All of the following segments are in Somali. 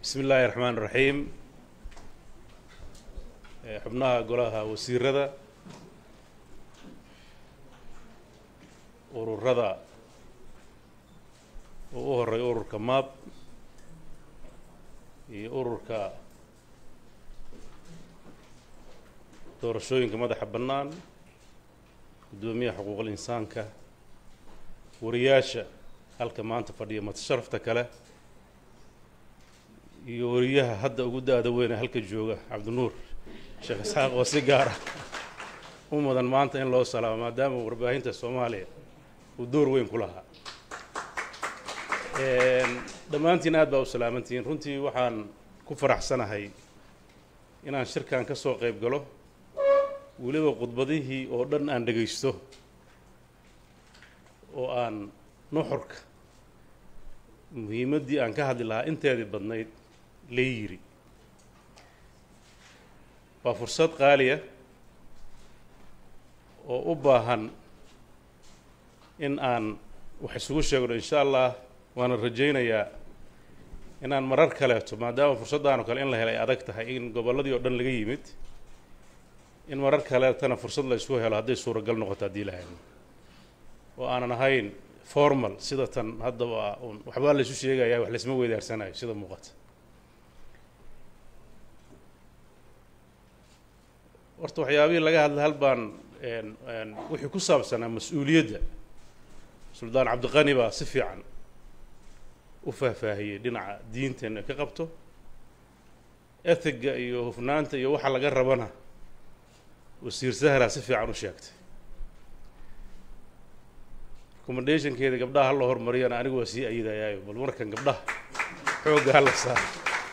bismi illaahi raxmaan raxiim xubnaha golaha wasiirada ururada oo u horay ururka maab iyo ururka doorashooyinka madaxa bannaan guddoomiyaha xuquuqul insaanka wariyaasha halka maanta fadhiya matasharafta kale iyo wariyaha hadda ugu da-da weyne halka jooga cabdinuur sheekh isxaaq oo si gaara u mudan maanta in loo salaamo maadaama warbaahinta soomaaliya uu door weyn ku lahaa dhammaantiin aad baa u salaamantihiin runtii waxaan ku faraxsanahay inaan shirkan ka soo qayb galo weliba khudbadihii oo dhan aan dhegaysto oo aan nuxurka muhiimaddii aan ka hadli lahaa inteedii badnayd lee yiri waa fursad qaaliya oo u baahan in aan wax isugu sheegno insha allah waana rajaynayaa inaan marar kaleeto maadaama fursaddaanoo kale in la helay adag tahay in gobolladii oo dhan laga yimid in marar kaleetana fursad la isku helo hadday suuragal noqoto haddii lahayn oo aanan ahayn formal sida tan hadda waa un waxbaa laysu sheegayaa wax laysma weydaarsanayo sida muuqata horta waxyaabihii laga hadla hal baan wixii ku saabsanaa mas-uuliyadda suldaan cabdiqani baa si fiican u faahfaahiyey dhinaca diinteena ka qabto ethiga iyo hufnaanta iyo waxa laga rabana wasiir sahra si fiican u sheegtay recommendationkeeda gabdhaha hala horumariyana anigu waa sii ayidayaayo bal markan gabdhaha xoogga hala saaro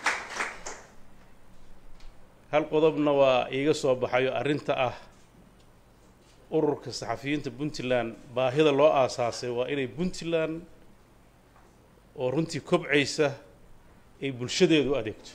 hal qodobna waa iiga soo baxayo arrinta ah ururka saxafiyiinta puntland baahida loo aasaasay waa inay puntland oo runtii kobcaysa ay bulshadeedu u adeegto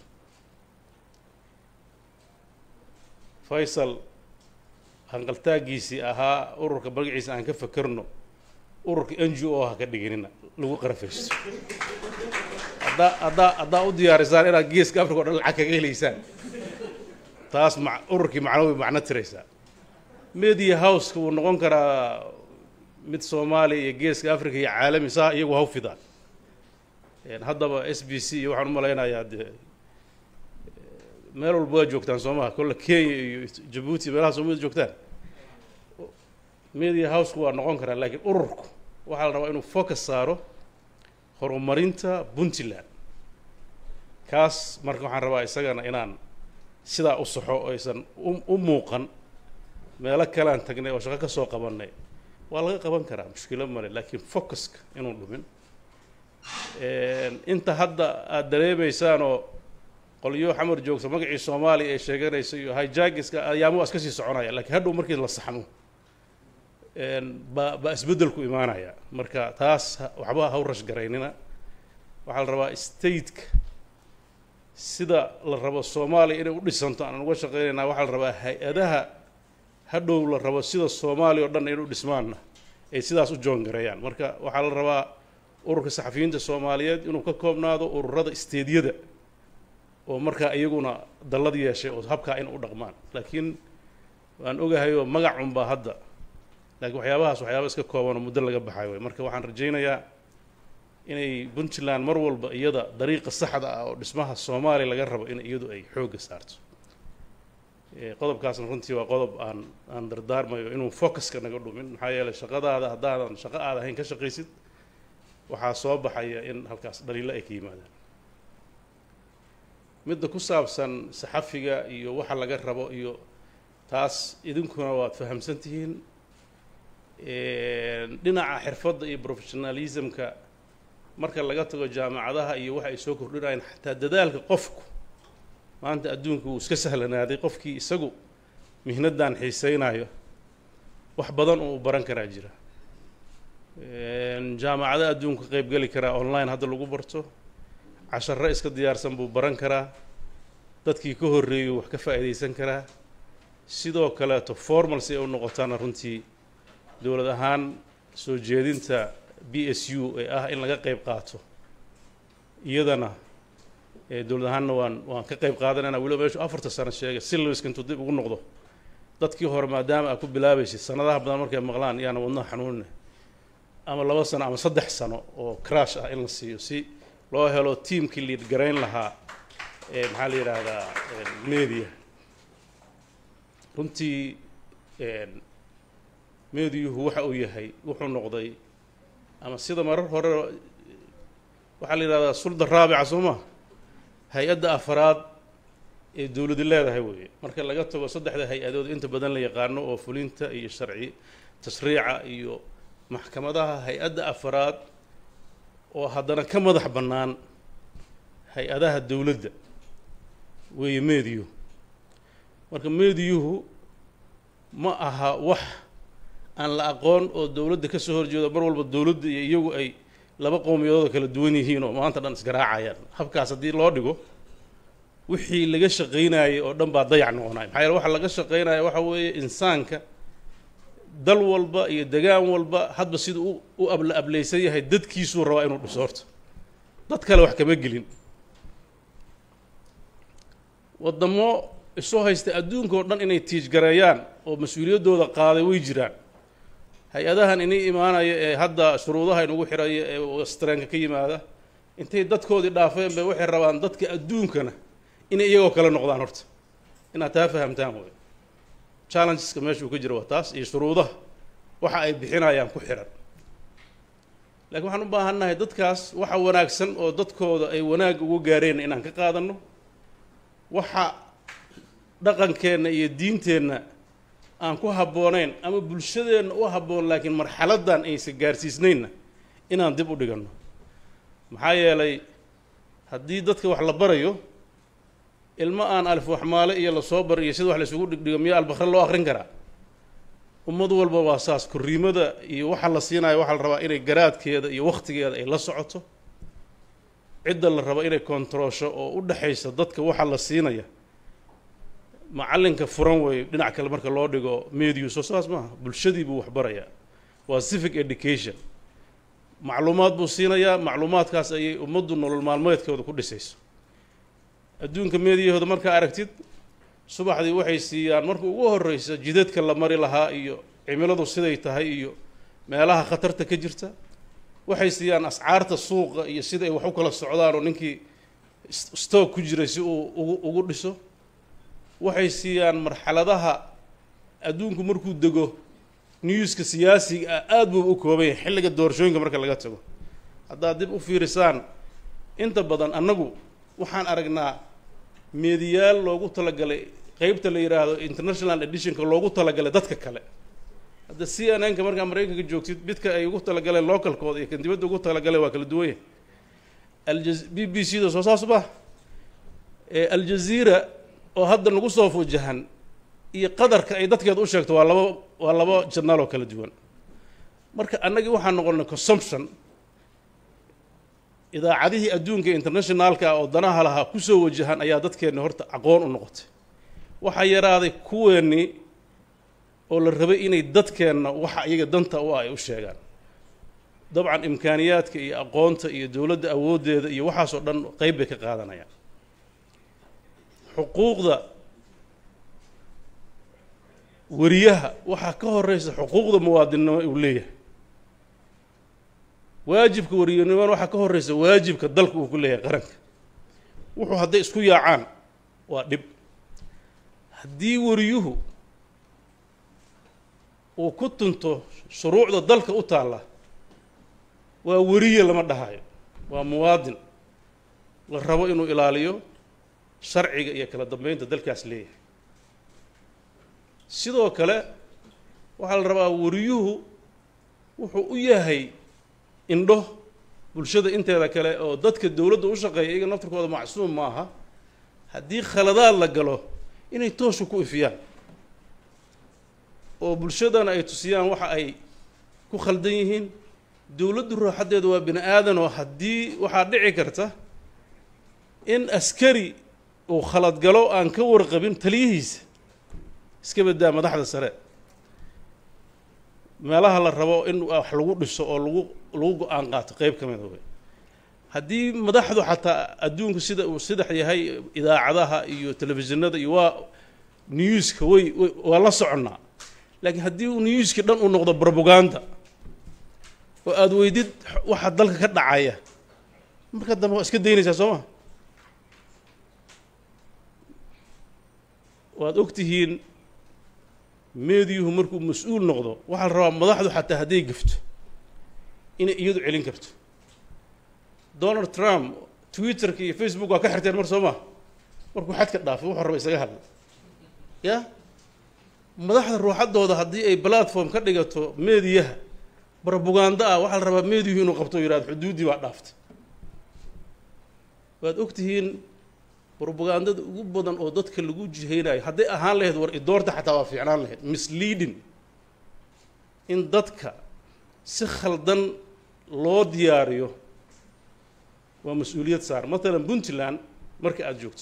faysal hanqaltaagiisii ahaa ururka magaciisa aan ka fakerno ururka n g o ha ka dhiginina lagu qarafaysto haddaa haddaa haddaa u diyaarisaan inaad geeska africa o dhan lacag kaga helaysaan taas ma ururkii macno way macno tiraysaa media houseka wuu noqon karaa mid soomaaliya iyo geeska africa iyo caalami saa iyagu haw fidaan haddaba s b c iyo waxaan u malaynayaa dee meel walba waa joogtaan soomaha kolle kenya iyo jabuuti meelaha soomaalida joogtaan media houseka waa noqon karaa laakiin ururku waxaa la rabaa inuu focus saaro horumarinta puntland kaas marka waxaan rabaa isagana inaan sidaa u saxo oo aysan u muuqan meelo kalean tagnay oo shaqo ka soo qabannay waa laga qaban karaa mushkilo male laakiin focuska inuu dhumin inta hadda aada dareemaysaan oo qolyo xamar joogto magacii soomaaliya ay sheeganayso iyo hijagiska ayaamo waa iska sii soconaya lakiin hadhow markii la saxmo ba baa isbeddelku imaanaya marka taas waxba haw rash garaynina waxaa la rabaa stateka sida la rabo soomaaliya inay u dhisanto aan uga shaqeynaynaa waxaa la rabaa hay-adaha hadhow la rabo sida soomaaliya o dhan inay u dhismaanna ay sidaas u joongareeyaan marka waxaa la rabaa ururka saxafiyiinta soomaaliyeed inuu ka koobnaado ururada isteedyada oo markaa iyaguna dallad yeeshay oo habkaa in u dhaqmaan laakiin waan ogahayoo magac unbaa hadda laakiin waxyaabahaas waxyaaba iska kooban oo muddo laga baxay way marka waxaan rajaynayaa inay puntland mar walba iyada dariiqa saxda ah oo dhismaha soomaaliya laga rabo in iyadu ay xoogga saarto qodobkaasna runtii waa qodob aan aan dardaarmayo inuu focuska naga dhumin maxaa yeeley shaqadaada haddaadan shaqo aad ahayn ka shaqaysid waxaa soo baxaya in halkaas dhaliilo ay ka yimaadaan midda ku saabsan saxafiga iyo waxa laga rabo iyo taas idinkuna waad fahamsan tihiin dhinaca xirfadda iyo professionalismka marka laga tago jaamacadaha iyo waxa ay soo kordhinayaan xataa dadaalka qofku maanta adduunku wuu iska sahlanaaday qofkii isagu mihnadan xiiseynayo wax badan oo u baran karaa jira jaamacada adduunku ka qayb geli karaa online hadda lagu barto casharo iska diyaarsan buu baran karaa dadkii ka horreeyey wax ka faa'iidaysan karaa sidoo kaleeto formal si ay u noqotaana runtii dowlad ahaan soo jeedinta b s u ee ah in laga qayb qaato iyadana dowlad ahaanna waan waan ka qayb qaadanayna weliba meeshu afarta sano sheegay silwiska intuu dib ugu noqdo dadkii hore maadaama aad ku bilaabaysid sanadaha badan markay maqlaan yaana wadnaha xanuunina ama laba sano ama saddex sano oo crash ah in la siiyo si loo helo tiamkii liid garayn lahaa maxaa la yidhaahdaa media runtii mediyuhu waxa uu yahay wuxuu noqday ama sida marar hore waxaa la yidhahdaa sulda raabica soo maa hay-adda afaraad ee dowladi leedahay weeye marka laga tago saddexda hay-adood inta badan la yaqaano oo fulinta iyo sharci tashriica iyo maxkamadaha hay-adda afaraad oo haddana ka madax bannaan hay-adaha dowladda weeye mediyuhu marka mediyuhu ma aha wax aan la aqoon oo dowladda ka soo horjeedo mar walba dowladda iyo iyagu ay laba qowmiyadooda kala duwan yihiin oo maanta dhan isgaraacayaan habkaas haddii loo dhigo wixii laga shaqaynayay oo dhan baa dayac noqonaya maxaa yeele waxa laga shaqaynaya waxa weeye insaanka dal walba iyo degaan walba hadba sida u u abla ableysan yahay dadkiisuu rabaa inuu dhiso horta dad kale wax kama gelin waddamo isu haysta adduunka oo dhan inay tiijgareeyaan oo mas-uuliyaddooda qaaday way jiraan hay-adahan inay imaanaya ee hadda shuruudaha inugu xiraya ee wastreenka ka yimaada intay dadkoodii dhaafeen bay waxay rabaan dadka adduunkana inay iyagoo kale noqdaan horta inaad taa fahamtaan wey challengeska meeshuu ka jira waa taas iyo shuruudaha waxa ay bixinayaan ku xiran laakiin waxaan u baahannahay dadkaas waxa wanaagsan oo dadkooda ay wanaag ugu gaareen inaan ka qaadanno waxa dhaqankeenna iyo diinteenna aan ku habboonayn ama bulshadeenna u habboon laakiin marxaladdan aysan gaarsiisnaynna inaan dib u dhiganno maxaa yeelay haddii dadka wax la barayo ilmo aan alif waxmaale iyo lasoo bar iyo sida wax la isugu dhigdhigo miyaa albakre loo akrin karaa ummad walba waa saas korriimada iyo waxa la siinayo waxaa la rabaa inay garaadkeeda iyo wakhtigeeda ay la socoto cidda la rabo inay kontaroosho oo u dhexaysa dadka waxa la siinaya macallinka furan weeye dhinac kale marka loo dhigo mediu soo saas maaha bulshadii buu waxbarayaa waa civic education macluumaad buu siinayaa macluumaadkaas ayay ummaddu nolol maalmeedkooda ku dhisayso adduunka meediyahooda markaa aragtid subaxdii waxay siiyaan marka ugu horreysa jidadka la mari lahaa iyo cimiladu siday tahay iyo meelaha khatarta ka jirta waxay siiyaan ascaarta suuqa iyo sida ay wax u kala socdaan oo ninkii stoog ku jiray si uu ugu ugu dhiso waxay siiyaan marxaladaha adduunku markuu dego newska siyaasiga ah aada buu u kooban yahay xilliga doorashooyinka marka laga tago haddaad dib u fiirisaan inta badan annagu waxaan aragnaa meediyaal loogu talagalay qeybta la yidhaahdo international editionka loogu talagalay dadka kale hadda c n n ka markaa maraykanka joogtid midka ay ugu talagaleen localkooda iyo kan dibadda ugu talagaleen waa kala duwan yahay alja b b c da soo saas ba aljaziira oo hadda nagu soo fujahan iyo qadarka ay dadkeeda u sheegto waa laba waa laba janaal oo kala duwan marka annagii waxaan noqonnay consumption idaacadihii adduunka internationaalka ah oo danaha lahaa kusoo wajahan ayaa dadkeenni horta aqoon u noqotay waxaa yaraaday kuweennii oo la rabay inay dadkeenna waxa iyaga danta u ah ay u sheegaan dabcan imkaaniyaadka iyo aqoonta iyo dowladda awooddeeda iyo waxaasoo dhan qeyb bay ka qaadanayaan xuquuqda weriyaha waxaa ka horeysa xuquuqda muwaadinnimo uu leeyahay waajibka weriyanimona waxaa ka horeysa waajibka dalka uu ku leeyahay qaranka wuxuu hadday isku yaacaan waa dhib haddii weriyuhu uu ku tunto shuruucda dalka u taalla waa weriye lama dhahayo waa muwaadin la rabo inuu ilaaliyo sharciga iyo kala dambeynta dalkaas leeyahay sidoo kale waxaa la rabaa weriyuhu wuxuu u yahay indho bulshada inteeda kale oo dadka dowladda u shaqeeya iyaga naftarkooda macsuum ma aha haddii khaladaad la galo inay toosha ku ifiyaan oo bulshadana ay tusiyaan waxa ay ku khaldan yihiin dowladdu rooxaddeeda waa bini aadan oo haddii waxaa dhici karta in askari uu khalad galo aan ka warqabin taliyihiisa iska badaa madaxda sare meelaha la rabo in wax lagu dhiso oo lagu lagu go-aan qaato qeyb ka mida wey haddii madaxdu xataa adduunku sida uu sidax yahay idaacadaha iyo telefishinada iyo waa newska way waa la soconnaa laakiin haddii uu newski dhan uu noqdo brobaganda oo aada weydid waxa dalka ka dhacaya marka dambe waa iska daynaysaa soo ma waad og tihiin meediyuhu markuu mas-uul noqdo waxaa la rabaa madaxdu xataa hadday gafto inay iyadu celin karto donald trump twitterka iyo facebook waa ka xirteen mar soo ma markuu xadka dhaafay wuxuu raba isaga hadla ya madaxda ruuxaddooda haddii ay platform ka dhigato meediyaha brobaganda ah waxaa la rabaa meediyuhu inuu qabto o yihahdo xuduuddii baa dhaaftay waad og tihiin brobagandada ugu badan oo dadka lagu jihaynayo hadday ahaan lahayd war idoorta xataa waa fiicnaan lahayd misleading in dadka si khaldan loo diyaariyo waa mas-uuliyad saar matalan puntland marka aada joogto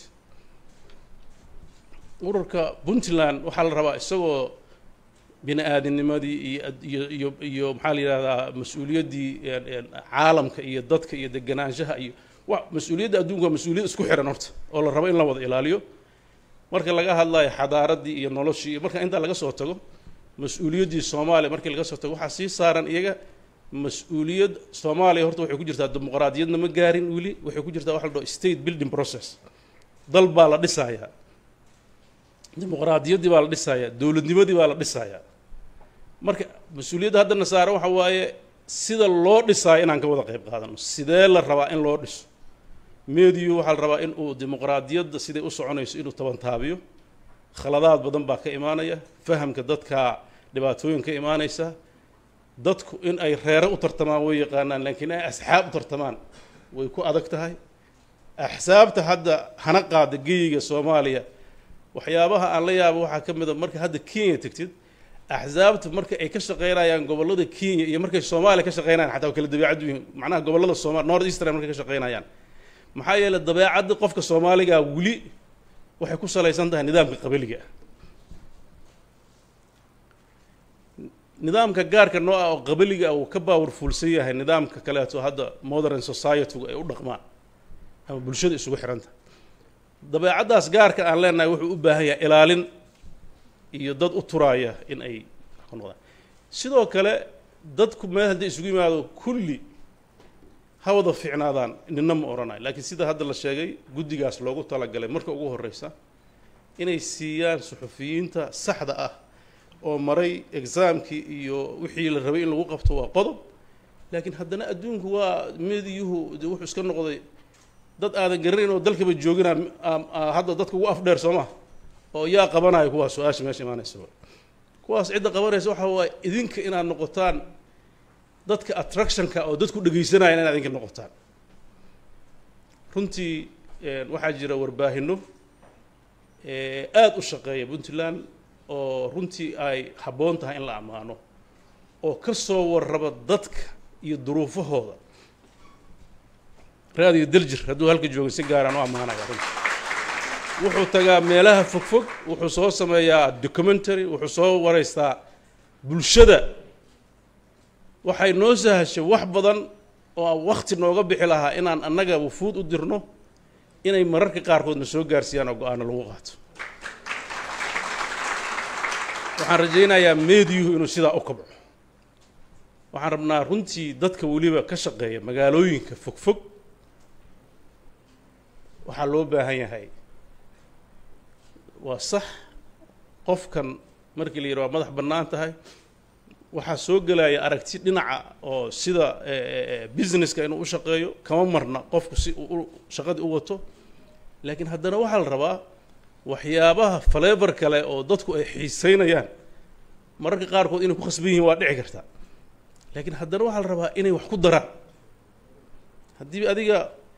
ururka puntland waxaa la rabaa isagoo bini aadinimadii iyo iyo iyo iyo maxaa la yidhahdaa mas-uuliyaddii caalamka iyo dadka iyo deganaanshaha iyo wa mas-uuliyadda adduunka waa mas-uuliyad isku xihan horta oo la rabo in la wada ilaaliyo marka laga hadlayo xadaaraddii iyo noloshii iyo marka intaa laga soo tago mas-uuliyaddii soomaaliya markii laga soo tago waxaa sii saaran iyaga mas-uuliyad soomaaliya horta waxay ku jirtaa dimuqraadiyadna ma gaarin weli waxay ku jirtaa waxa la dhaho state building process dal baa la dhisayaa dimuqraadiyaddii baa la dhisayaa dowladnimadii baa la dhisayaa marka mas-uuliyadda haddana saaran waxa waaye sida loo dhisaayo inaan ka wada qayb qaadano sidee la rabaa in loo dhiso meediyu waxaa la rabaa in uu dimuqraadiyadda siday u soconayso inuu tabantaabiyo khaladaad badan baa ka imaanaya fahamka dadka dhibaatooyin ka imaanaysa dadku in ay reere u tartamaan way yaqaanaan laakiin ay asxaab u tartamaan way ku adag tahay axsaabta hadda hana qaada geyiga soomaaliya waxyaabaha aan la yaabo waxaa ka mid a marka hadda kenya tegtid axsaabta marka ay ka shaqeynayaan gobollada kenya iyo markay soomaaliya ka shaqeynayaan xataa waa kala dabeecad yihiin macnaha gobollada sooma north eastern markay ka shaqeynayaan maxaa yeelay dabeecadda qofka soomaaliga weli waxay ku salaysan tahay nidaamka qabiliga nidaamka gaarka noo ah oo qabiliga ah uu ka powerfulsan yahay nidaamka kaleeto hadda modern society-gu ay u dhaqmaan ama bulshada isugu xihanta dabeecaddaas gaarka aan leenahay wuxuu u baahan yahay ilaalin iyo dad u turaaya in ay ku noqdaan sidoo kale dadku meel haddii isugu yimaado kulli ha wada fiicnaadaan nina ma odhanayo laakiin sida hadda la sheegay guddigaas loogu talagalay marka ugu horreysa inay siiyaan suxufiyiinta saxda ah oo maray exaamkii iyo wixii la rabay in lagu qabto waa qodob laakiin haddana adduunku waa mediyuhu de wuxuu iska noqday dad aadan garanayn oo dalkaba joogina hadda dadka ugu afdheer soo ma oo yaa qabanaya kuwaas su-aasha meesha imaanaysa kuwaas cidda qabanaysa waxa waaye idinka inaad noqotaan dadka attractionka oo dadku dhegaysanaya inaad idinka noqotaan runtii waxaa jira warbaahino aada u shaqeeya puntland oo runtii ay habboon tahay in la ammaano oo ka soo warraba dadka iyo duruufahooda raadiyo daljir hadduu halka joogay si gaaraan u ammaanaya runtii wuxuu tagaa meelaha fogfog wuxuu soo sameeyaa documentary wuxuu soo wareystaa bulshada waxay noo sahashay wax badan oo aan wakti nooga bixi lahaa inaan annaga wufuud u dirno inay mararka qaarkoodna soo gaarsiiyaan oo go-aano lagu qaato waxaan rajaynayaa meediyuhu inuu sidaa u kabco waxaan rabnaa runtii dadka weliba ka shaqeeya magaalooyinka fogfog waxaa loo baahan yahay waa sax qofkan markii la yidhi waa madax bannaan tahay waxaa soo gelaya aragti dhinaca oo sida businesska inuu u shaqeeyo kama marna qofku si uu shaqadii u wato laakiin haddana waxaa la rabaa waxyaabaha falever kale oo dadku ay xiiseynayaan mararka qaarkood inay ku khasban yihiin waa dhici karta laakiin haddana waxaa la rabaa inay wax ku daraan haddii adiga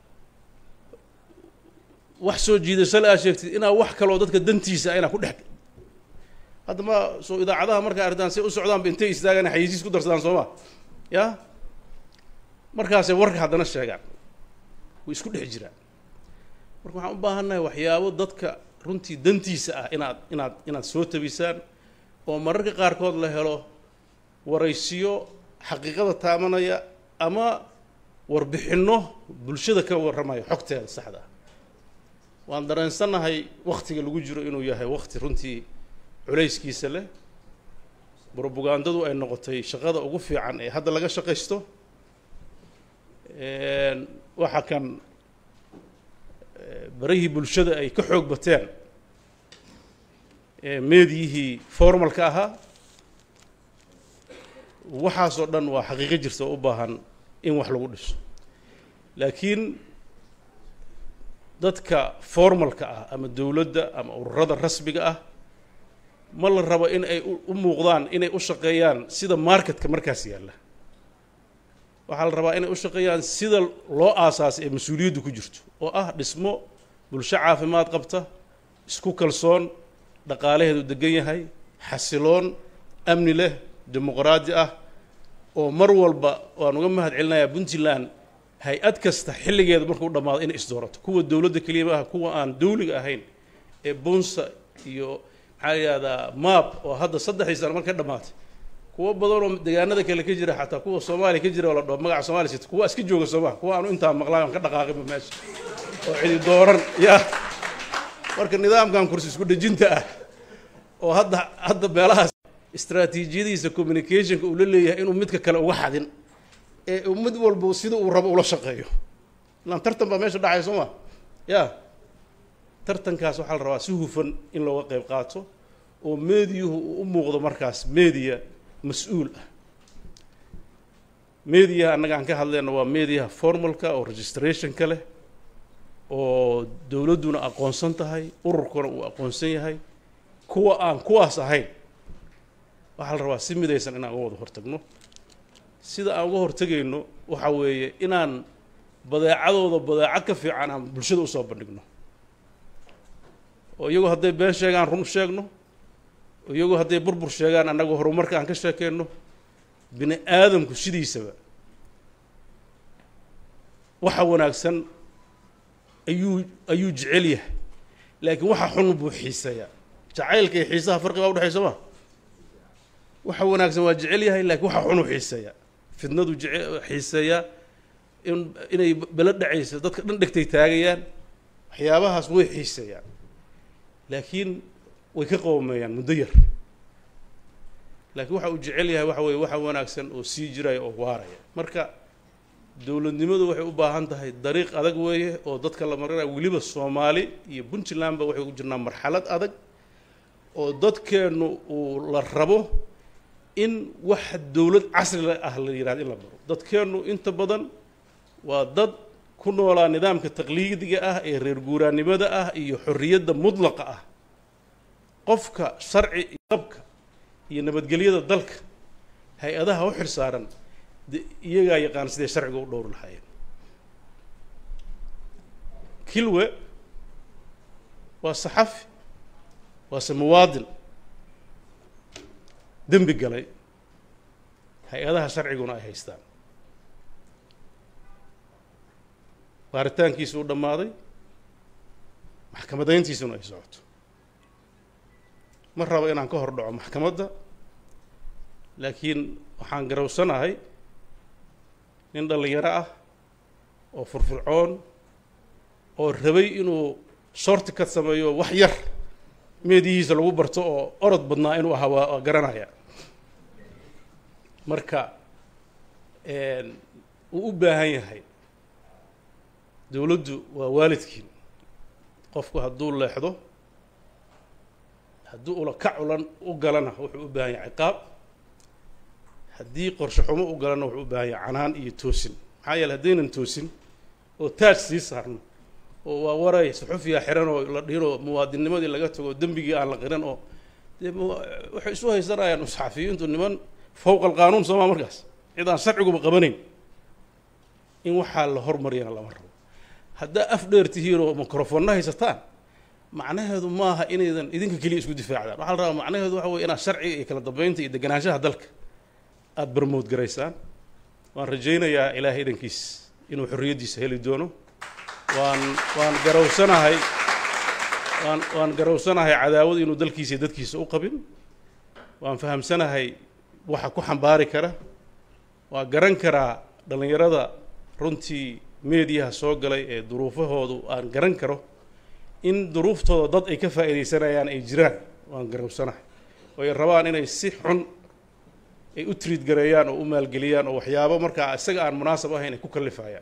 wax soo jiidasale aa sheegtid inaa wax kaloo dadka dantiisa inaa ku dhex hadda ma soo idaacadaha markaa artaan say u socdaanba intay istaagaan xayisiis ku darsadaan soo ma ya markaasay warka haddana sheegaan way isku dhex jiraan marka waxaan u baahannahay waxyaabo dadka runtii dantiisa ah inaad inaad inaad soo tabisaan oo mararka qaarkood la helo waraysiyo xaqiiqada taamanaya ama warbixinno bulshada ka warramayo xogteeda saxda ah waan dareensannahay waktiga lagu jiro inuu yahay wakti runtii culayskiisa leh brobagandadu ay noqotay shaqada ugu fiican ee hadda laga shaqaysto waxa kan barihii bulshada ay ka xoog bateen meediyihii formalka ahaa waxaasoo dhan waa xaqiiqo jirta oo u baahan in wax lagu dhiso laakiin dadka formalka ah ama dowladda ama ururada rasmiga ah ma la rabo in ay u muuqdaan inay u shaqeeyaan sida marketka markaas yaalla waxaa la rabaa inay u shaqeeyaan sida loo aasaasay ee mas-uuliyaddu ku jirto oo ah dhismo bulsho caafimaad qabta isku kalsoon dhaqaalaheedu degan yahay xasiloon amni leh dimuqraadi ah oo mar walba waan uga mahad celinayaa puntland hay-ad kasta xilligeeda markuu dhammaado inay isdoorato kuwa dowladda keliya maaha kuwa aan dawliga ahayn ee bunsa iyo maxaa la yihahdaa map oo hadda saddexdii sano marka dhammaatay kuwo badan oo deegaanada kale ka jira xataa kuwa soomaaliya ka jira oo la dhaho magaca somalia sita kuwa iska jooga soomaa kuwa aanu intaa maqlaan aan ka dhaqaaqinba meesha oo cidi dooran ya marka nidaamkan kursi isku dhejinta ah oo hadda hadda meelahaas istraatiijiyadiisa communicationka uu la leeyahay inuu midka kale uga xadin ee mid walba sida uu rabo ula shaqeeyo ilaan tartan baa meesha dhacay soo ma ya tartankaas waxaa la rabaa si hufan in looga qayb qaato oo meediyuhu uu u muuqdo markaas media mas-uul ah mediaha annaga aan ka hadlayno waa mediaha formalka oo registrationka leh oo dowladduna aqoonsan tahay ururkuna uu aqoonsan yahay kuwa aan kuwaas ahayn waxaa la rabaa si midaysan inaan uga wada hortagno sida aan uga hortegayno waxa weeye inaan badeecadooda badeeco ka fiican aan bulshada usoo bandhigno oo iyagu hadday been sheegaan run sheegno oo iyagu hadday burbur sheegaan annaga horumarka aan ka sheekeyno bini aadamku sidiisaba waxa wanaagsan ayuu ayuu jecel yahay laakiin waxa xun buu xiiseeyaa jacaylka iyo xiisaha farqi baa udhexay soo ma waxa wanaagsan waa jecel yahay laakiin waxa xun u xiiseeyaa fidnadu jece xiiseeyaa in inay belo dhacaysa dadka dhan dhegtay taagayaan waxyaabahaas way xiiseeyaan laakiin way ka qoomeeyaan muddo yar laakiin waxa uu jecel yahay waxa weeye waxa wanaagsan oo sii jiraya oo waaraya marka dowladnimadu waxay u baahan tahay dariiq adag weeye oo dadka la marinayo weliba soomaali iyo puntlandba waxay ku jirnaa marxalad adag oo dadkeennu uu la rabo in wax dowlad casri ah la yihahdo in la maro dadkeennu inta badan waa dad ku noolaa nidaamka taqliidiga ah ee reer guuraannimada ah iyo xorriyadda mudlaqa ah qofka sharci iyo qabka iyo nabadgelyada dalka hay-adaha u xil saaran de iyagaa yaqaan siday sharciga u dhowri lahaayeen kilwe waa saxafi waase muwaadin dembi galay hay-adaha sharciguna ay haystaan baaritaankiisu u dhammaaday maxkamadayntiisuna ay socoto ma rabo inaan ka hor dhaco maxkamadda laakiin waxaan garawsanahay nin dhallinyaro ah oo furfurcoon oo rabay inuu shorti ka sameeyo wax yar meedihiisa lagu barto oo orod badnaa inuu ahaa waa waa garanaya marka uu u baahan yahay dowladdu waa waalidkiin qofku hadduu leexdo haddii ula ka culan u galana wuxuu u baahan yahay ciqaab haddii qorshe xumo u galana wuxuu u baahan yahay canaan iyo toosin maxaa yeele haddaynan toosin oo taaj sii saarno oo waa waray suxufiya xiran oo la dhihin oo muwaadinnimadii laga tago dembigii aan la qiran oo dee waxay isu haysanayaan saxafiyiintu niman fowqa alqaanuun soomaa markaas cid aan sharciguba qabanayn in waxaa la hormariyana lama rabo haddaa af dheer tihiin oo microfoonna haysataan macnaheedu maaha inaydan idinka keliya isku difaacdaan waxaa la rabaa macnaheedu waxa weye inaad sharciga iyo kala dambeynta iyo deganaanshaha dalka aada barmood garaysaan waan rajaynayaa ilaahay idankiis inuu xorriyaddiisa heli doono waan waan garawsanahay waan waan garawsanahay cadaawad inuu dalkiisa iyo dadkiisa u qabin waan fahamsanahay waxa ku xambaari kara waa garan karaa dhallinyarada runtii meediyaha soo galay ee duruufahoodu aan garan karo in duruuftooda dad ay ka faa'iidaysanayaan ay jiraan waan garowsanahay oo ay rabaan inay si xun ay u triid gareeyaan oo u maalgeliyaan oo waxyaabo markaa isaga aan munaasab ahayn ay ku kallifayaan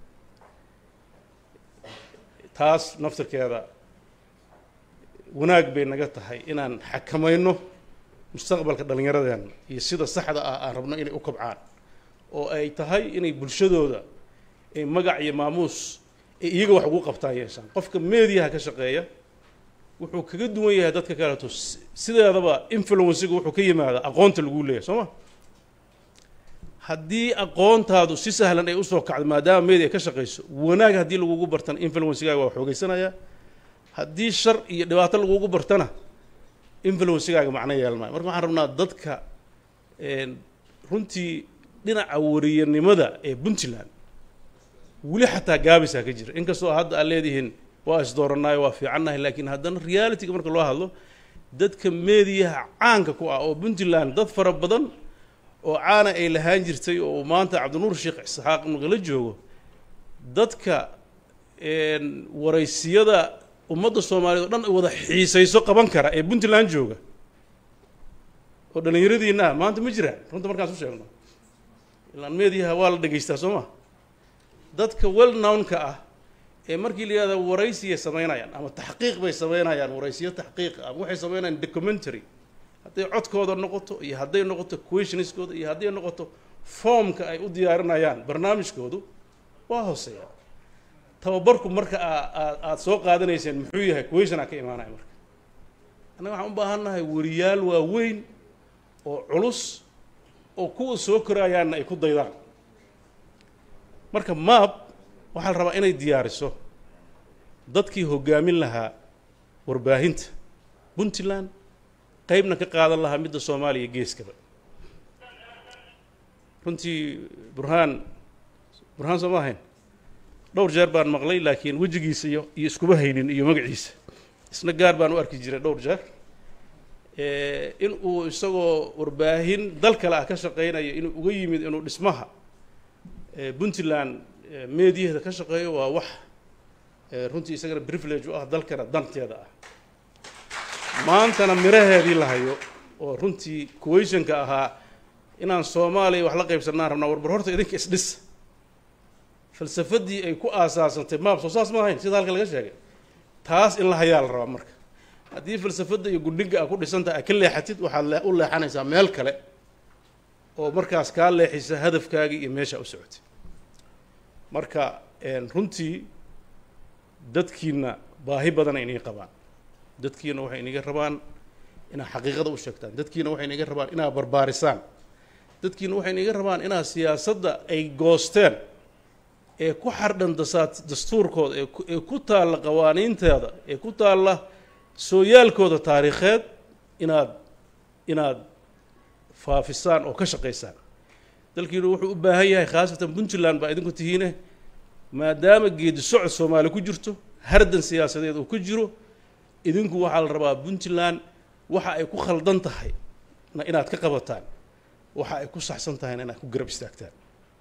taas naftirkeeda wanaag bay naga tahay inaan xakamayno mustaqbalka dhallinyaradeena iyo sida saxda ah aan rabno inay u kobcaan oo ay tahay inay bulshadooda ay magac iyo maamuus ay iyaga wax ugu qabtaan yeeshaan qofka meediyaha ka shaqeeya wuxuu kaga duwan yahay dadka kaleeto sideedaba influenciga wuxuu ka yimaadaa aqoonta lagu leeyahay soo ma haddii aqoontaadu si sahlan ay usoo kacdo maadaama media ka shaqayso wanaag haddii lagugu bartana influencigaaga waa xoogeysanayaa haddii shar iyo dhibaato lagugu bartana influencigaaga macno yeelan maayo marka waxaan rabnaa dadka runtii dhinaca wariyanimada ee puntland weli xataa gaabisaa ka jira inkastoo hadda aad leedihiin waa isdooranaayo waa fiicannahay laakiin haddana realityga marka loo hadlo dadka meediyaha caanka ku ah oo puntland dad fara badan oo caana ay lahaan jirtay oo maanta cabdinuur sheekh isxaaq nagala joogo dadka waraysiyada ummadda soomaaliyeed o dhan wada xiisayso qaban kara ee puntland jooga oo dhallinyaradiina ah maanta ma jiraan runta markaan su sheegno ilaan meediyaha waa la dhegaystaa soo ma dadka well knownka ah ee markii la yihahda waraysiyay samaynayaan ama taxqiiq bay samaynayaan waraysiyo taxqiiq ama waxay samaynayaan documentary hadday codkooda noqoto iyo hadday noqoto questioniskooda iyo hadday noqoto formka ay u diyaarinayaan barnaamijkoodu waa hooseeya tababarku marka aad aada soo qaadanayseen muxuu yahay questiona ka imaanaya marka annaga waxaan u baahan nahay wariyaal waaweyn oo culus oo kuwa soo korayaanna ay ku daydaan marka maab waxaa la rabaa inay diyaariso dadkii hoggaamin lahaa warbaahinta puntland qaybna ka qaadan lahaa midda soomaaliya geeskaba runtii burhaan burhaan soo ma ahayn dhowr jeer baan maqlay laakiin wejigiisa iyo iyo iskuma haynin iyo magaciisa isna gaar baan u arki jiray dhowr jeer in uu isagoo warbaahin dal kale ah ka shaqaynayo inuu uga yimid inuu dhismaha puntland meediyaheeda ka shaqeeyo waa wax runtii isagana privilege u ah dalkana danteeda ah maantana miraheedii la hayo oo runtii kuwaysanka ahaa inaan soomaaliya wax la qaybsanaan rabnaa warbar horta idinka isdhisa falsafadii ay ku aasaasantay maab soo saas ma ahayn sida halka laga sheegay taas in la hayaa la rabaa marka haddii falsafadda iyo gudhiga a ku dhisantaha a ka leexatid waxaad le u leexanaysaa meel kale oo markaas kaa leexisa hadafkaagii iyo meesha u socotay marka runtii dadkiina baahi badan ay iniga qabaan dadkiina waxay iniga rabaan inaad xaqiiqada u sheegtaan dadkiina waxay iniga rabaan inaad barbaarisaan dadkiina waxay iniga rabaan inaad siyaasadda ay goosteen ee ku xardhan dasaat dastuurkooda ee ku taalla qawaaniinteeda ee ku taalla sooyaalkooda taariikheed inaad inaad faafisaan oo ka shaqaysaan dalkiinu wuxuu u baahan yahay khaasatan puntland baa idinku tihiine maadaama geedi socod soomaali ku jirto hardan siyaasadeed uu ku jiro idinku waxaa la rabaa puntland waxa ay ku khaldan tahay na inaad ka qabataan waxa ay ku saxsan tahayna inaad ku garab istaagtaan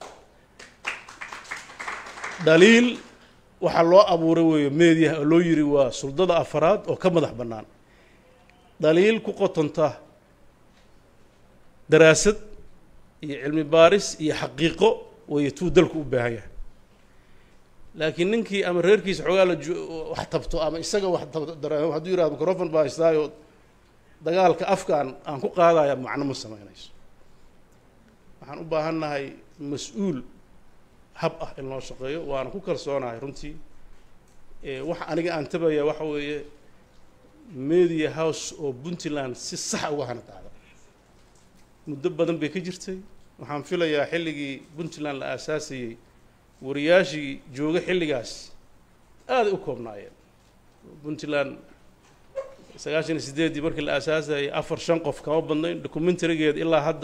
dhaliil waxaa loo abuuray weeyo meediyaha oo loo yiri waa suldada afaraad oo ka madax bannaan dhaliil ku qotonta daraasad iyo cilmi baaris iyo xaqiiqo weeye tuu dalku u baahan yahay laakiin ninkii ama reerkiisa xoogaa la wax tabto ama isaga wax tabto dareemo hadduu yihahdo microfon baa haystaayo dagaalka afkaan aan ku qaadaya macno ma samaynayso waxaan u baahan nahay mas-uul hab ah in loo shaqeeyo waana ku kalsoonahay runtii waxa aniga aan tabaya waxa weeye media house oo puntland si sax uga hana qaada muddo badan bay ka jirtay waxaan filayaa xilligii puntland la aasaasayey wariyaashii jooga xilligaas aaday u koobnaayeen puntland sagaashan iyo sideeddii markii la aasaasayay afar shan qof kama badnayn documentarigeed ilaa hadda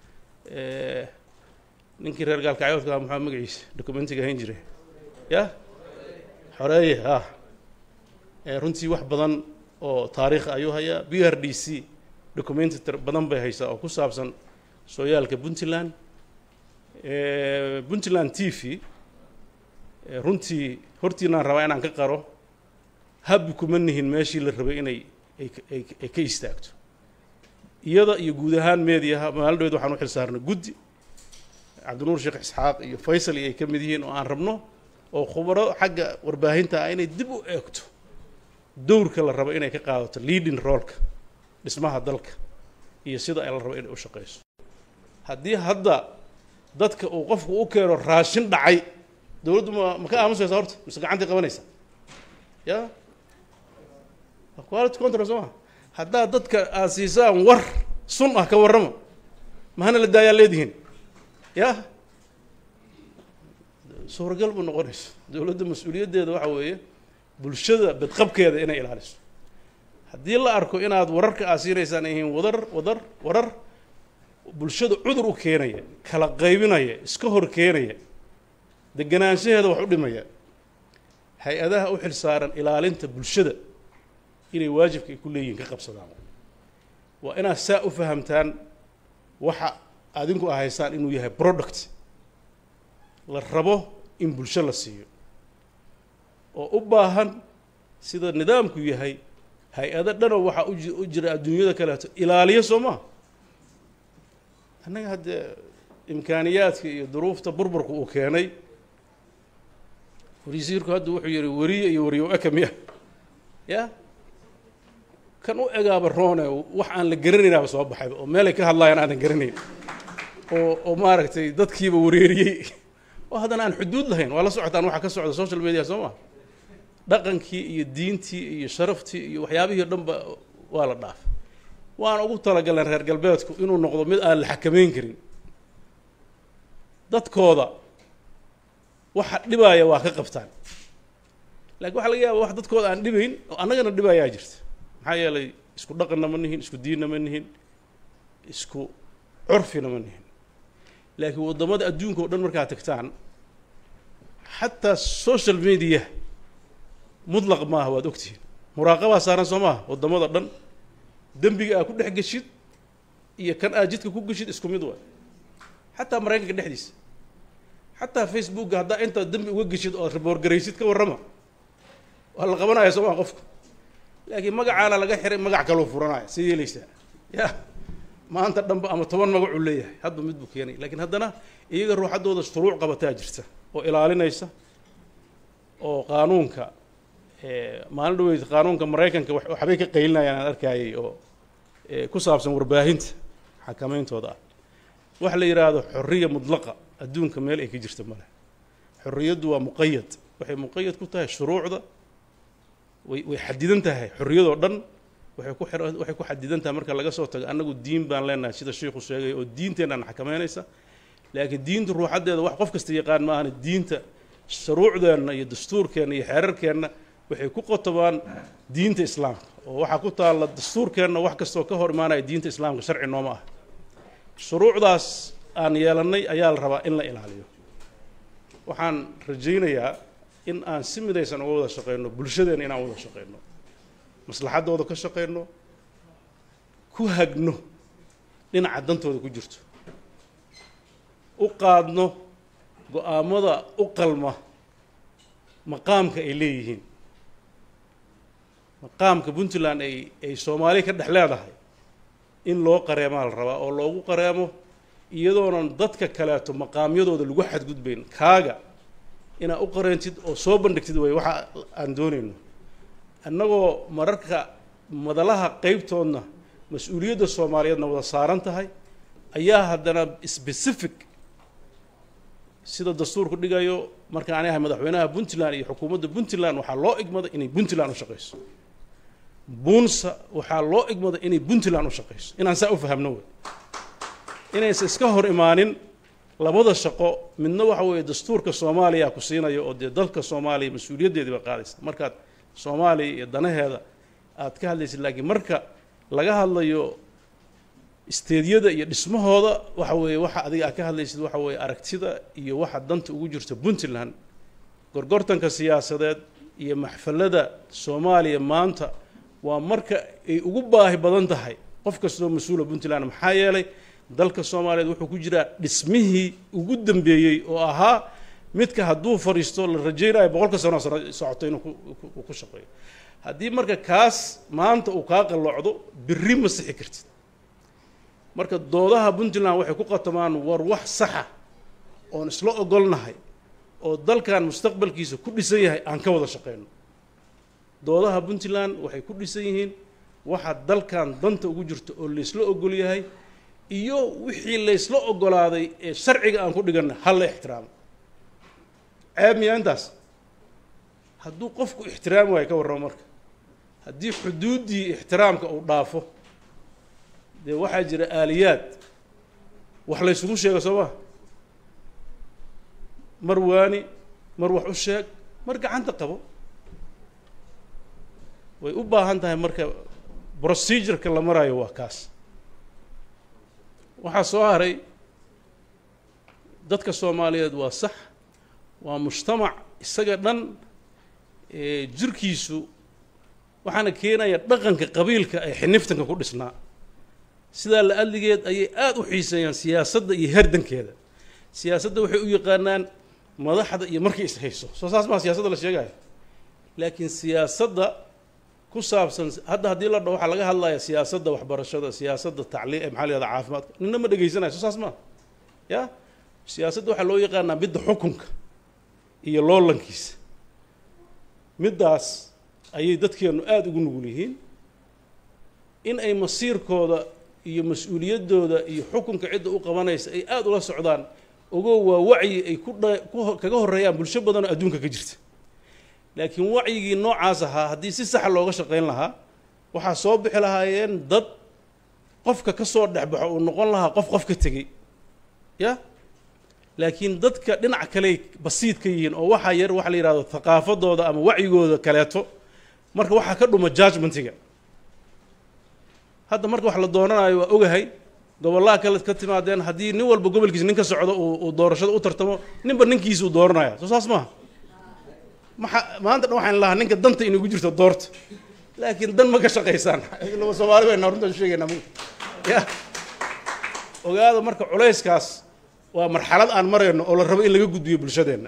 ninkii reer gaalkacyoodka ah maxaa magaciisa documentiga hayn jire ya xoreeye ah runtii wax badan oo taariikh ayuu hayaa b r d c documentary badan bay haysaa oo ku saabsan sooyaalka puntland puntland t v runtii hortiinaan rabaa inaan ka qaro habbi kuma nihin meeshii la rabay inay ay ka istaagto iyada iyo guud ahaan meediyaha maalin dhaweed waxaan u xil saarnay guddi cabdinuur sheekh isxaaq iyo faysal iyo ay ka mid yihiin oo aan rabno oo khubaro xagga warbaahinta ah inay dib u eegto dowrka la rabo inay ka qaadato leading roolka dhismaha dalka iyo sida ay la rabo inay u shaqayso haddii hadda dadka uu qofku u keeno raashin dhacay dowladdu ma ma ka aamusaysa horta mise gacantii qabanaysa ya quality control soo maa haddaad dadka aad siisaan war sun ah ka warrama mahana la daayaa leedihiin ya suuragal bu noqonayso dowladda mas-uuliyaddeeda waxa weeye bulshada badqabkeeda inay ilaaliso haddii la arko inaad wararka aad siinaysaan yihiin wadar wadar warar bulshada cudur u keenaya kala qaybinaya iska hor keenaya deganaanshaheeda wax u dhimaya hay-adaha u xil saaran ilaalinta bulshada inay waajibka ay ku leeyihiin ka qabsadaan waa inaad saa u fahamtaan waxa adinku a haysaan inuu yahay product la rabo in bulsho la siiyo oo u baahan sida nidaamku yahay hay-ado dhanoo waxaa u jira adduunyada kaleeto ilaaliyo soo maa annaga haddee imkaaniyaadka iyo duruufta burburka uu keenay warisiirku hadda wuxuu yihi weriye iyo wariyo eka miya ya kan u egaaba roone wax aan la garanaynaaba soo baxayba oo meelay ka hadlaayaan aanan garanayn oo oo maaragtay dadkiiba wareeriyey oo haddana aan xuduud lahayn waa la socotaan waxa ka socda social media soo maa dhaqankii iyo diintii iyo sharaftii iyo waxyaabihii o dhan ba waa la dhaafay waan ugu talagaleen reer galbeedku inuu noqdo mid aan la xakameyn karin dadkooda waxa dhibaaya waa ka qabtaan lakin waxa laga yaaba wax dadkooda aan dhibayn oo annagana dhibaayaa jirta maxaa yeelay isku dhaqanna ma nihin isku diinna ma nihin isku curfina ma nihin laakiin waddamada adduunka o dhan markaad tagtaan xataa social media mutlaq maaha waad ogtihiin muraaqabaa saaran soo maaha waddamada dhan dembiga aad ku dhex geshid iyo kan aad jidka ku geshid isku mid waay xataa maraykanka dhexdiisa xataa facebooka haddaa intaad dembi uga geshid oo riboorgaraysid ka warrama waa la qabanaya soo maa qofka laakiin magacaana laga xiray magac kaloo furanaya see yeelaysaa ya maanta dhanba ama toban magacuu leeyahay hadba mid buu keenay lakiin haddana iyaga ruuxaddooda shuruuc qabataa jirta oo ilaalinaysa oo qaanuunka maalin dhaweyd qaanuunka maraykanka waxbay ka qaylinayaan aan arkayay oo ku saabsan warbaahinta xakameyntooda ah waxa la yidhaahdo xorriya mudlaqa adduunka meel ay ka jirta male xorriyaddu waa muqayad waxay muqayad ku tahay shuruucda way way xadidan tahay xorriyadoo dhan waxay ku xir waxay ku xadidan tahay marka laga soo tago annagu diin baan leenahay sida sheikhu sheegay oo diinteennan xakameynaysa laakiin diinta ruuxaddeeda wax qof kasta yaqaan ma ahana diinta shuruucdeenna iyo dastuurkeenna iyo xeerarkeenna waxay ku qotobaan diinta islaamka oo waxaa ku taalla dastuurkeenna wax kastoo ka hor imaanaya diinta islaamka sharci nooma ah shuruucdaas aan yeelannay ayaa la rabaa in la ilaaliyo waxaan rajaynayaa in aan si midaysan uga wada shaqeyno bulshadeenna inaan wada shaqeyno maslaxaddooda ka shaqeyno ku hagno dhinaca dantooda ku jirto u qaadno go-aamada u qalma maqaamka ay leeyihiin maqaamka puntland ay ay soomaaliya ka dhex leedahay in loo qareemaa la rabaa oo loogu qareemo iyadoonan dadka kaleeto maqaamyadooda lagu xadgudbayn kaaga inaad u qareentid oo soo bandhigtid way waxa aan doonayno annagoo mararka madalaha qeybtoodna mas-uuliyadda soomaaliyeedna wada saaran tahay ayaa haddana specific sida dastuurku dhigayo markaan ani ahay madaxweynaha puntland iyo xukuumadda puntland waxaa loo igmada inay puntland u shaqayso buunsa waxaa loo igmada inay puntland u shaqayso inaan saa u fahamno wey inaysa iska hor imaanin labada shaqo midna waxa weeye dastuurka soomaaliya ku siinayo oo dee dalka soomaaliya mas-uuliyaddeedii baa qaadaysa markaad soomaaliya iyo danaheeda aad ka hadlaysid laakiin marka laga hadlayo isteedyada iyo dhismahooda waxa weeye waxa adiga aad ka hadlaysid waxa weeye aragtida iyo waxa danta ugu jirta puntland gorgortanka siyaasadeed iyo maxfalada soomaaliya maanta waa marka ay ugu baahi badan tahay qof kastoo mas-uula puntland maxaa yeelay dalka soomaaliyeed wuxuu ku jiraa dhismihii ugu dambeeyey oo ahaa midka hadduu fadhiisto la rajaynayo boqolka sano sano socoto inuu ku ku shaqeeyo haddii marka kaas maanta uu kaa qalloocdo birri ma sixi kartid marka doodaha puntland waxay ku qatamaan war wax saxa oon isla ogolnahay oo dalkan mustaqbalkiisa ku dhisan yahay aan ka wada shaqeyno doodaha puntland waxay ku dhisan yihiin waxa dalkan danta ugu jirto oo laysla ogol yahay iyo wixii laysla ogolaaday ee sharciga aan ku dhiganna ha la ixtiraamo ceeb miyaa intaas hadduu qofku ixtiraami waayo ka warramo marka haddii xuduuddii ixtiraamka uu dhaafo dee waxaa jira aaliyaad wax laysugu sheego soo maa mar waani mar wax u sheeg mar gacanta qabo way u baahan tahay marka procedureka la maraayo waa kaas waxaa soo haray dadka soomaaliyeed waa sax waa mujtamac isaga dhan jirkiisu waxaana keenaya dhaqanka qabiilka ee xiniftanka ku dhisnaa sidaa la adligeed ayay aada u xiiseeyaan siyaasadda iyo herdankeeda siyaasadda waxay u yaqaanaan madaxda iyo markay is hayso soo saas maa siyaasadda la sheegayo laakiin siyaasadda ku saabsan hadda haddii la dhaho waxaa laga hadlaya siyaasadda waxbarashada siyaasadda tacliim maxaa la yahada caafimaadka nina ma dhegaysanayo soo saas maa ya siyaasadda waxaa loo yaqaanaa midda xukunka iyo loolankiisa middaas ayay dadkeennu aada ugu nugul yihiin in ay masiirkooda iyo mas-uuliyaddooda iyo xukunka cidda u qabanaysa ay aada ula socdaan ogoo waa wacyi ay ku dha ku kaga horreeyaan bulsho badanoo adduunka ka jirta laakiin wacyigii noocaas ahaa haddii si saxa looga shaqayn lahaa waxaa soo bixi lahaayeen dad qofka ka soo dhexbaxo uu noqon lahaa qof qof ka tegey ya laakiin dadka dhinac kaley basiid ka yihiin oo waxaa yar waxa la yidhahdo thaqaafadooda ama wacyigooda kaleeto marka waxaa ka dhuma judgmentiga hadda marka wax la doonanayo waa ogahay gobollaha kale ka timaadeen haddii nin walba gobolkiisa nin ka socdo uu doorashada u tartamo ninba ninkiisa uu dooranaya soo saas maaha maxa maanta dhan waxaan lahaa ninka danta inagu jirto doorta laakiin dan ma ka shaqaysaan laba soomaali bayna runtaan sheegaynaa ya ogaada marka culayskaas waa marxalad aan marayno oo la rabo in laga gudbiyo bulshadeenna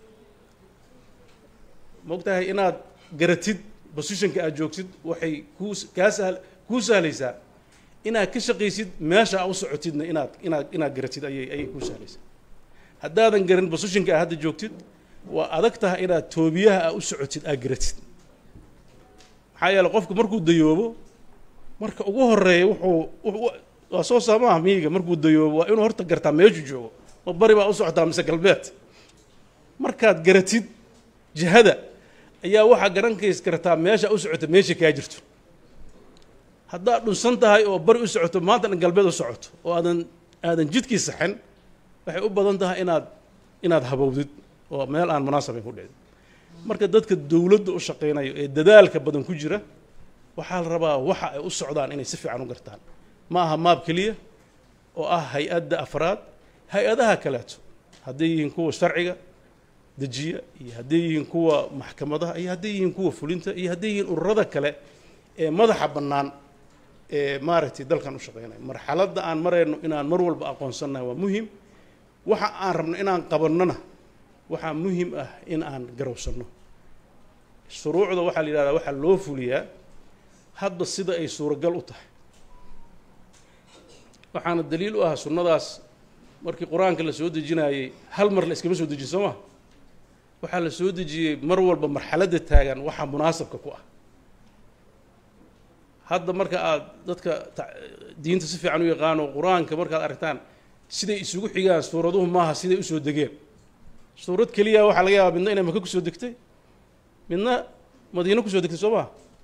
ma og tahay inaad garatid positionka aad joogtid waxay kuu kaa sahl kuu sahlaysaa inaad ka shaqaysid meesha aa u socotidna inaad inaad inaad garatid ayay ayay kuu sahlaysaa haddaadan garan positionka aad hadda joogtid waa adag tahay inaad toobiyaha aa u socotid aad garatid maxaa yeele qofku markuu dayoobo marka ugu horeeya wuxuu waa soo saamaha miyiga markuu dayoobo waa inuu horta gartaa meeshuu joogo ma bari baa u socotaa mise galbeed markaad garatid jihada ayaa waxaa garankays kartaa meesha u socota meesha kaa jirto haddaad dhunsan tahay oo bari u socoto maanta dhan galbeed u socoto oo aadan aadan jidkii saxin waxay u badan tahay inaad inaad habowdid oo meel aan munaasabayn ku dhicin marka dadka dowladda u shaqaynayo ee dadaalka badan ku jira waxaa la rabaa waxa ay u socdaan inay si fiican u gartaan ma aha maab keliya oo ah hay-adda afraad hay-adaha kaleeto hadday yihiin kuwa sharciga dejiya iyo hadday yihiin kuwa maxkamadaha iyo hadday yihiin kuwa fulinta iyo hadday yihiin ururada kale ee madaxa bannaan ee maaragtay dalkan u shaqeynaya marxaladda aan marayno inaan mar walba aqoonsannahay waa muhim waxa aan rabno inaan qabannona waxaa muhim ah in aan garowsanno shuruucda waxaa la yidhahdaa waxaa loo fuliyaa hadba sida ay suuragal u tahay waxaana daliil u ah sunnadaas markii qur-aanka la soo dejinaayey hal mar la iskama soo dejin soo ma waxaa la soo dejiyey mar walba marxaladda taagan waxaa munaasabka ku ah hadda marka aad dadka diinta si fiican u yaqaano qur-aanka markaad aragtaan siday isugu xigaan suuraduhu maaha siday usoo degeen suurad keliya waxaa laga yaabaa midna inay maka kusoo degtay midna madiino kusoo degtay soo maha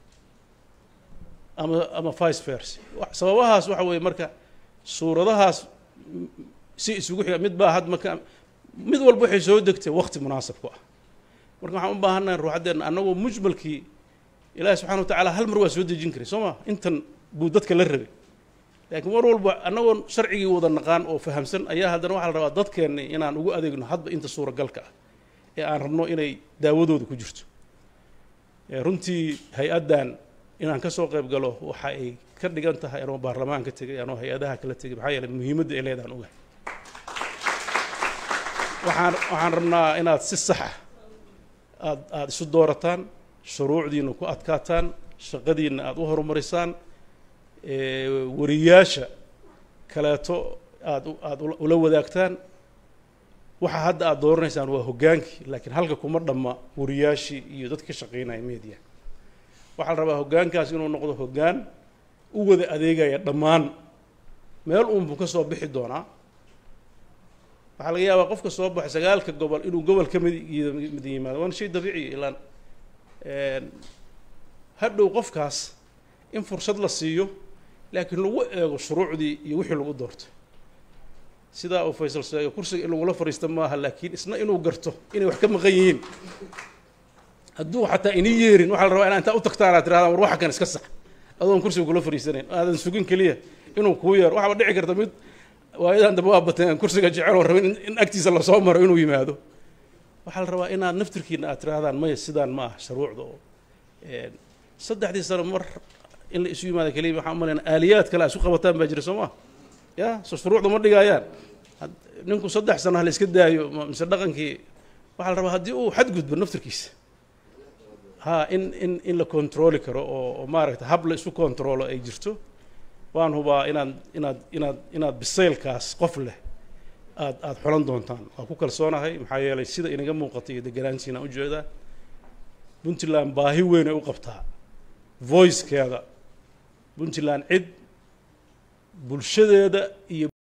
ama ama vice vers sababahaas waxa weeye marka suuradahaas si isugu xiga mid baa had maka mid walba waxay soo degtay wakti munaasab ku ah marka waxaan u baahannahay ruuxaddeenna annagoo mujmalkii ilaahi subxana wa tacala hal mar waa soo dejin karay soo ma intan buu dadka la rabay laakiin mar walba annagoo sharcigii wada naqaan oo fahamsan ayaa haddana waxaa la rabaa dadkeenni inaan ugu adeegno hadba inta suuragalka ah ee aan rabno inay daawadooda ku jirto runtii hay-addan inaan ka soo qayb galo waxa ay ka dhigan tahay anoo baarlamaanka tegay anoo hay-adaha kala tegay maxaa yeeley muhiimadda ay leedahan ogahay waxaan waxaan rabnaa inaad si saxa aad aada isu doorataan shuruucdiina ku adkaataan shaqadiina aada u horumarisaan wariyaasha kaleeto aada aada ula wadaagtaan waxa hadda aada dooranaysaan waa hoggaankii laakiin halka kuma dhamma wariyaashii iyo dadka ka shaqeynaya media waxaa la rabaa hoggaankaas inuu noqdo hoggaan u wada adeegaya dhammaan meel uunbuu ka soo bixi doonaa waxaa laga yaabaa qofka soo baxay sagaalka gobol inuu gobol ka mid mid yimaado waana shay dabiiciya ilaan hadhow qofkaas in fursad la siiyo laakiin lagu eego shuruucdii iyo wixii lagu doorto sidaa uu faysal sheegay kursiga in lagula fadhiista maaha laakiin isna inuu garto inay wax ka maqan yihiin hadduu xataa ini yeerin waxaa la rabaa inaa intaa u tagtaan aad tirahdaan war waxa kan iska sax adoon kursiga kula fadhiisanayn aadan sugin keliya inuu kuu yeero waxaaba dhici karta mid waayadan dambe waa bateen kursiga jecel oo rabin in agtiisa lasoo maro inuu yimaado waxaa la rabaa inaad naftirkiina aad tirahdaan maya sidaan ma ah shuruucda oo saddexdii sano mar in la isu yimaado keliya waxaan umalayna aaliyaad kale a isu qabataan baa jira soo maa ya so shuruucda ma dhigaayaan ninku saddex sano ha la iska daayo mise dhaqankii waxaa la rabaa haddii uu xadgudbo naftirkiisa ha in in in la controli karo oo oo maaragta hab la isu controlo ay jirto waan hubaa inaad inaad inaad inaad bisaylkaas qof leh aad aada xulan doontaan waan ku kalsoonahay maxaa yeelay sida inaga muuqata iyo deganaantiina ujeedaa puntland baahi weyn ay u qabtaa voicekeeda puntland cid bulshadeeda iyo